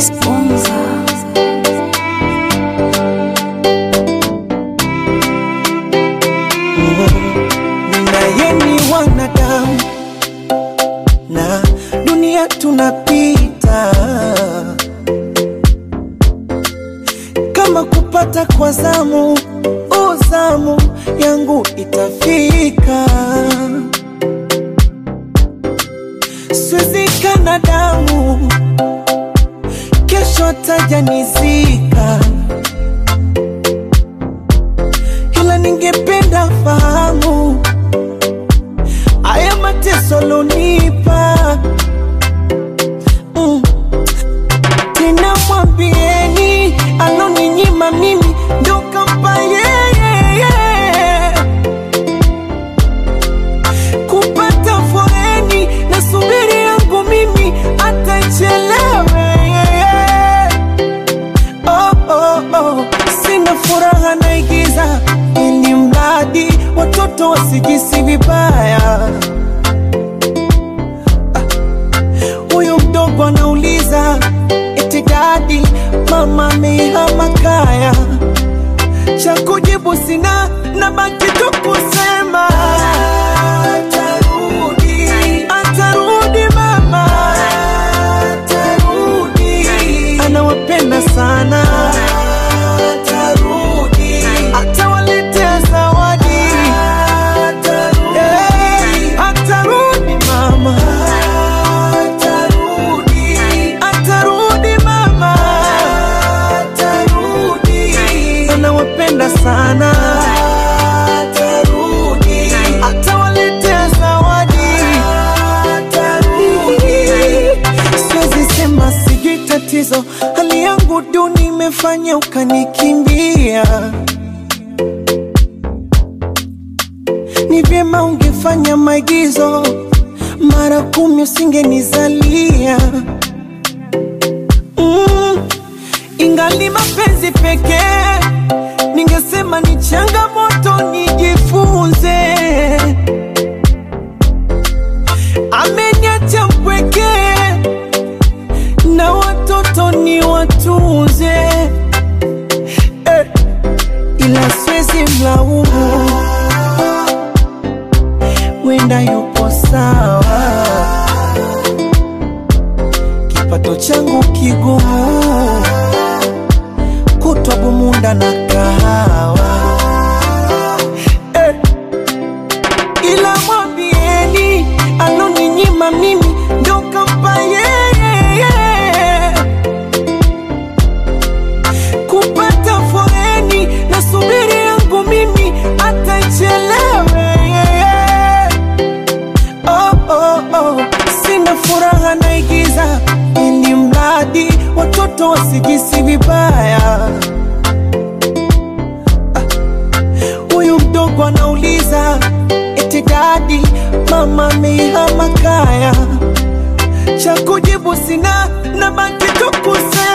naye ni wanadamu na dunia tunapita, kama kupata kwa zamu, uzamu yangu itafika, swizika damu, kesho tajanizika, ila ningependa fahamu haya mateso lonipa mm. Tena mwambieni aloninyima mimi ndo kampa yeye kupata foreni na subiri yangu mimi atachelewe oh, oh, oh. Sina furaha naigiza ili mradi watoto wasijisi vibaya. Huyu mdogo anauliza eti dadi, mama amehama kaya. Cha kujibu sina, nabaki tu kusema atarudi, atarudi mama, atarudi, anawapenda sana, atarudi, atawaletea zawadi, atarudi, atarudi mama, atarudi, atarudi mama, atarudi, anawapenda sana, atarudi, atawaletea zawadi, atarudi. Siwezi sema sijui tatizo, hali yangu duni imefanya ukanikimbia. Ni vyema ungefanya maigizo mara kumi, usingenizalia mm. Ingali mapenzi pekee, ningesema ni changamoto, nijifunze. Ameniacha mpweke na watoto ni watunze eh, ila siwezi mlaumu, wenda yupo sawa, kipato changu kigumu, kutwa bumunda na kahawa eh, ila mwambieni aloninyima mimi ndo kampa yeye kupata foreni na subiri yangu mimi atachelewe oh, oh, oh. Sina furaha naigiza ili mradi watoto wasijisi vibaya. Huyu mdogo anauliza eti dadi, mama amehama kaya. Cha kujibu sina, nabaki tu kusema